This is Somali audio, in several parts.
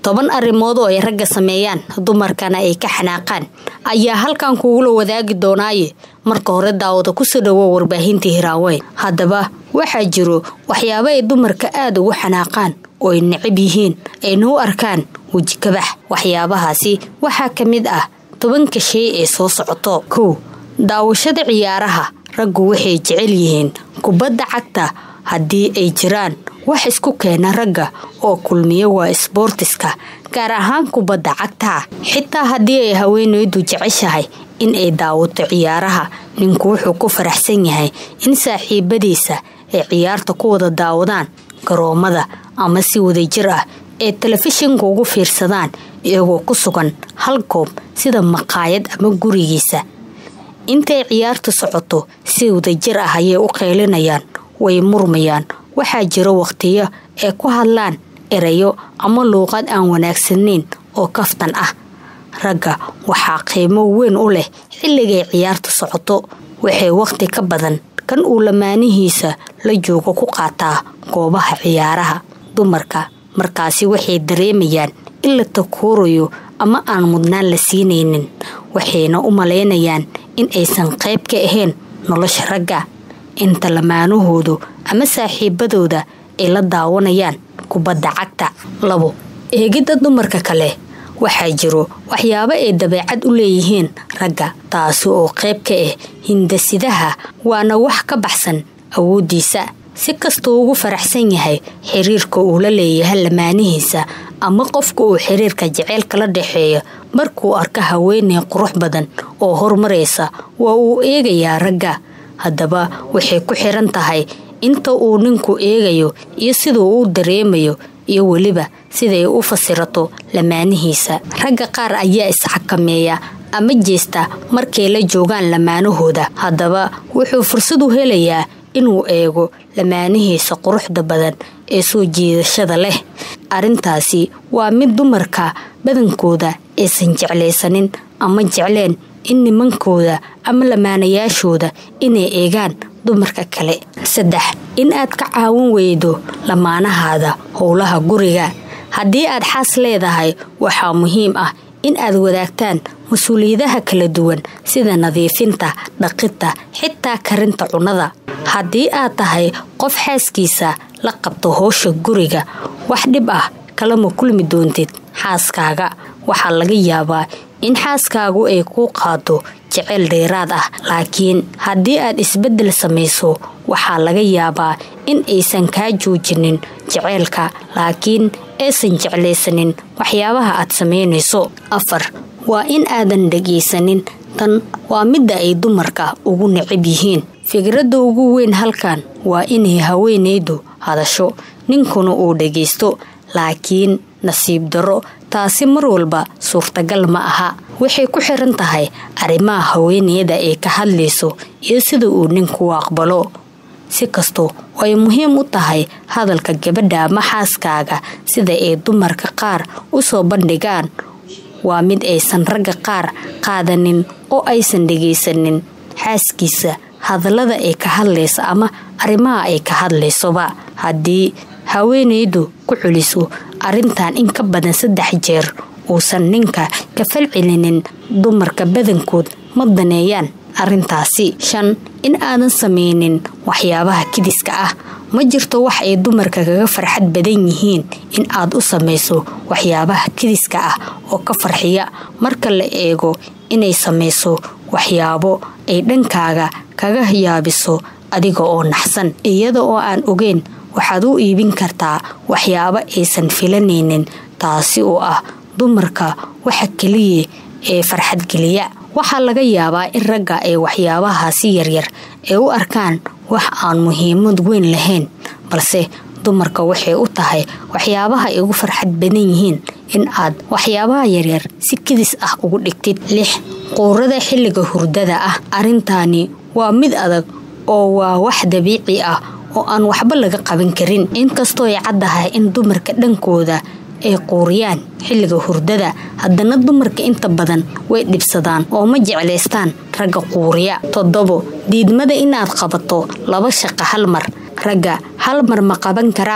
toban arrimood oo ay ragga sameeyaan dumarkana ay ka xanaaqaan ayaa halkan kugula wadaagi doonaaye marka hore daawada kusoo dhawo warbaahintii hiraaweyn haddaba waxaa jiro waxyaabo ay dumarka aada ugu xanaaqaan oo ay necab yihiin ayna u arkaan wejikabax waxyaabahaasi waxaa ka mid ah tobanka shay ee soo socoto kow daawashada ciyaaraha raggu waxay jecel yihiin kubadda cagta haddii ay jiraan wax isku keena ragga oo kulmiya waa isboortiska gaar ahaan kubadda cagta xitaa haddii ay haweenaydu jeceshahay in ay daawato ciyaaraha ninku wuxuu ku faraxsan yahay in saaxiibadiisa ay ciyaarta ku wada daawadaan garoomada ama si wadajir ah ee telefishinka ugu fiirsadaan iyagoo ku sugan hal goob sida maqaayad ama gurigiisa intay ciyaarta socoto si wadajir ah ayay u qeylinayaan way murmayaan waxaa jiro wakhtiyo ay ku hadlaan erayo ama luuqad aan wanaagsanayn oo kaftan ah ragga waxaa qiimo weyn u leh xilligay ciyaarta socoto waxay wakhti ka badan kan uu lamaanihiisa la joogo ku qaataa goobaha ciyaaraha dumarka markaasi waxay dareemayaan in la takuurayo ama aan mudnaan la siinaynin waxayna u malaynayaan in aysan qayb ka ahayn nolosha ragga inta lamaanahoodu ama saaxiibadooda ay la daawanayaan kubadda cagta labo eegidda dumarka kale waxaa jiro waxyaabo ay dabeecad u leeyihiin ragga taasi oo qayb ka ah hindasidaha waana wax ka baxsan awooddiisa si kastuu ugu faraxsan yahay xiriirka uu la leeyahay lamaanihiisa ama qofka uu xiriirka jaceylka la dhexeeya markuu arko haweeney qurux badan oo horumaraysa waa uu eegayaa ragga haddaba waxay ku xiran tahay inta uu ninku eegayo iyo siduu u dareemayo iyo weliba siday u fasirato lamaanihiisa ragga qaar ayaa isxakameeya ama jeesta markay la joogaan lamaanahooda haddaba wuxuu fursad u helayaa inuu eego lamaanihiisa quruxda badan ee soo jiidashada leh arrintaasi waa mid dumarka badankooda aysan jeclaysanin ama jecleen in nimankooda ama lamaanayaashooda inay eegaan dumarka kale saddex in aad ka caawin weydo lamaanahaada howlaha guriga haddii aad xaas leedahay waxaa muhiim ah in aad wadaagtaan mas-uuliyadaha kala duwan sida nadiifinta dhaqidta xitaa karinta cunnada haddii aad tahay qof xaaskiisa la qabto howsha guriga wax dhib ah kalama kulmi doontid xaaskaaga waxaa laga yaabaa in xaaskaagu ay kuu qaado jeceyl dheeraad ah laakiin haddii aad isbeddel samayso waxaa laga yaabaa in aysan kaa joojinin jeceylka laakiin aysan jeclaysanin waxyaabaha aad samaynayso afar waa in aadan dhegaysanin tan waa midda ay dumarka ugu necab yihiin fikradda ugu weyn halkan waa inay haweenaydu hadasho ninkuna uu dhagaysto laakiin nasiib darro taasi mar walba suurtagal ma aha waxay ku xiran tahay arrimaha haweeneyda ay ka hadlayso iyo sida uu ninku u aqbalo si kastoo ay muhiim u tahay hadalka gabadha ama xaaskaaga sida ay dumarka qaar u soo bandhigaan waa mid aysan ragga qaar qaadanin oo aysan dhegaysanin xaaskiisa hadallada ay ka hadlaysa ama arrimaha ay ka hadlaysoba haddii haweenaydu ku culiso arrintan in ka badan saddex jeer uusan ninka ka falcelinin dumarka badankood ma daneeyaan arrintaasi shan in aadan samaynin waxyaabaha kidiska ah ma jirto wax ay dumarka kaga farxad badan yihiin in aad u samayso waxyaabaha kidiska ah oo ka farxiya marka la eego inay samayso waxyaabo ay dhankaaga kaga yaabiso adiga oo naxsan iyada oo aan ogeyn waxaad u iibin kartaa waxyaabo aysan filanaynin taasi oo ah dumarka waxa keliya ee farxadgeliya waxaa laga yaabaa in ragga ay waxyaabahaasi yaryar ay u arkaan wax aan muhiimad weyn lahayn balse dumarka waxay u tahay waxyaabaha ay ugu farxad badan yihiin in aad waxyaabaha yaryar si kedis ah ugu dhigtid lix quurada xilliga hurdada ah arrintaani waa mid adag oo waa wax dabiici ah oo aan waxba laga qaban karin inkastoo ay caddahay in dumarka dhankooda ay quuriyaan xilliga hurdada haddana dumarka inta badan way dhibsadaan oo ma jeclaystaan ragga quuriya toddobo diidmada inaad qabato laba shaqo hal mar ragga hal mar ma qaban karaan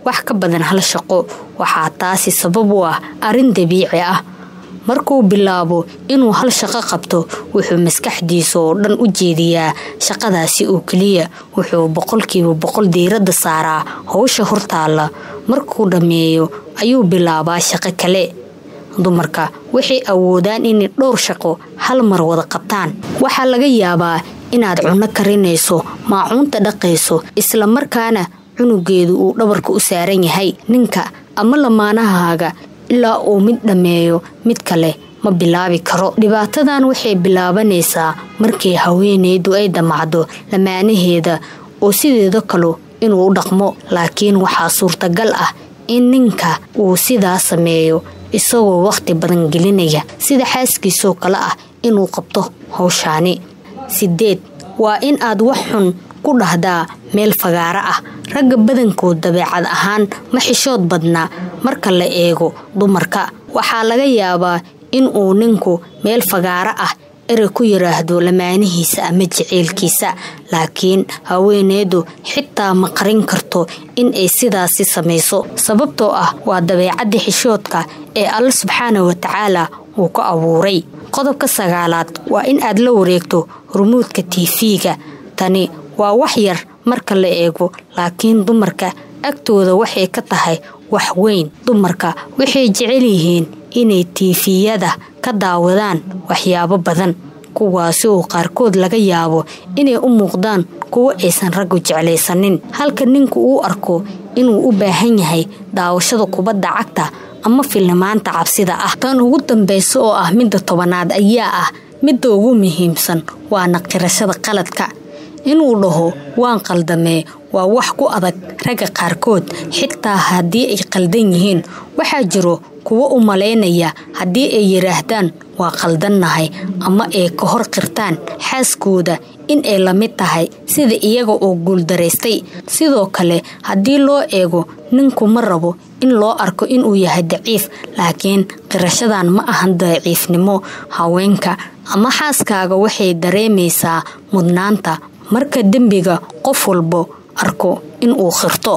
wax ka badan hal shaqo waxaa taasi sabab u ah arrin dabiici ah markuu bilaabo inuu hal shaqo qabto wuxuu maskaxdiisa oo dhan u jeediyaa shaqadaasi oo keliya wuxuu boqolkiiba boqol diiradda saaraa howsha hortaalla markuu dhammeeyo ayuu bilaabaa shaqo kale dumarka waxay awoodaan inay dhowr shaqo hal mar wada qabtaan waxaa laga yaabaa inaad cunno karinayso maacuunta dhaqayso isla markaana cunugeedu uu dhabarka u saaran yahay ninka ama lamaanahaaga ilaa uu mid dhammeeyo mid kale ma bilaabi karo dhibaatadan waxay bilaabanaysaa markii haweenaydu ay damacdo lamaanaheeda oo sideeda kale inuu u dhaqmo laakiin waxaa suurtagal ah in ninka uu sidaa sameeyo isagoo wakhti badan gelinaya sida xaaskiisoo kale ah inuu qabto howshaani sideed waa in aad wax xun ku dhahdaa meel fagaaro ah ragga badankood dabeecad ahaan ma xishood badna marka la eego dumarka waxaa laga yaabaa in uu ninku meel fagaaro ah erey ku yiraahdo lamaanihiisa ama jaceylkiisa laakiin haweeneedu xitaa ma qarin karto in ay sidaasi samayso sababtoo ah waa dabeecadda xishoodka ee alla subxaana wa tacaala uu ka abuuray qodobka sagaalaad waa in aad la wareegto rumuudka tiifiga tani waa wax yar marka la eego laakiin dumarka agtooda waxay ka tahay wax weyn dumarka waxay jecel yihiin inay tiifiyada ka daawadaan waxyaabo badan kuwaasi oo qaarkood laga yaabo inay u muuqdaan kuwo aysan raggu jeclaysanin halka ninku uu arko inuu u baahan yahay daawashada kubadda cagta ama filimaanta cabsida ah tan ugu dambaysa oo ah midda tobanaad ayaa ah midda ugu muhiimsan waa naqirashada qaladka inuu dhaho waan qaldamee waa wax ku adag ragga qaarkood xitaa haddii ay qaldan yihiin waxaa jiro kuwo u malaynaya haddii ay yidhaahdaan waa qaldannahay ama ay ka hor qirtaan xaaskooda in ay la mid tahay sida iyaga oo guuldaraystay sidoo kale haddii loo eego ninku ma rabo in loo arko inuu yahay daciif laakiin qirashadan ma ahan daciifnimo haweenka ama xaaskaaga waxay dareemaysaa mudnaanta marka dembiga qof walbo arko inuu qirto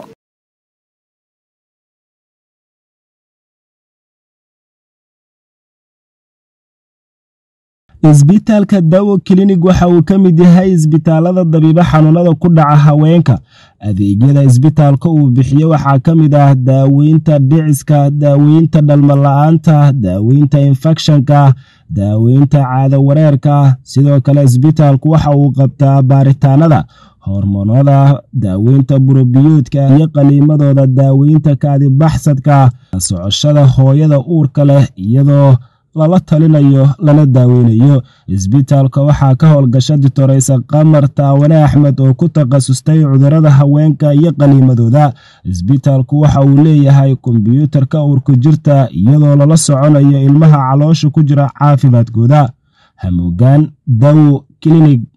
isbitaalka dawo klinig waxa uu ka mid yahay isbitaalada dabiibo xanuunada ku dhaca haweenka adeegyada isbitaalka uu bixiyo waxaa ka mid ah daaweynta dhiciska daaweynta dhalmala-aanta daaweynta infekshanka daaweynta caado wareerka sidoo kale isbitaalku waxa uu qabtaa baaritaanada hormoonada daaweynta burobiyoodka iyo qaliimadooda daaweynta kaadibaxsadka socoshada hooyada uurka leh iyadoo lala talinayo lana daaweynayo isbitaalka waxaa ka howlgasha ditoreysa qamar taawane axmed oo ku takhasustay cudurada haweenka iyo qaniimadooda isbitaalku waxa uu leeyahay kombyuutarka uurku jirta iyadoo lala soconayo ilmaha caloosha ku jira caafimaadkooda hamuugaan dawo klinig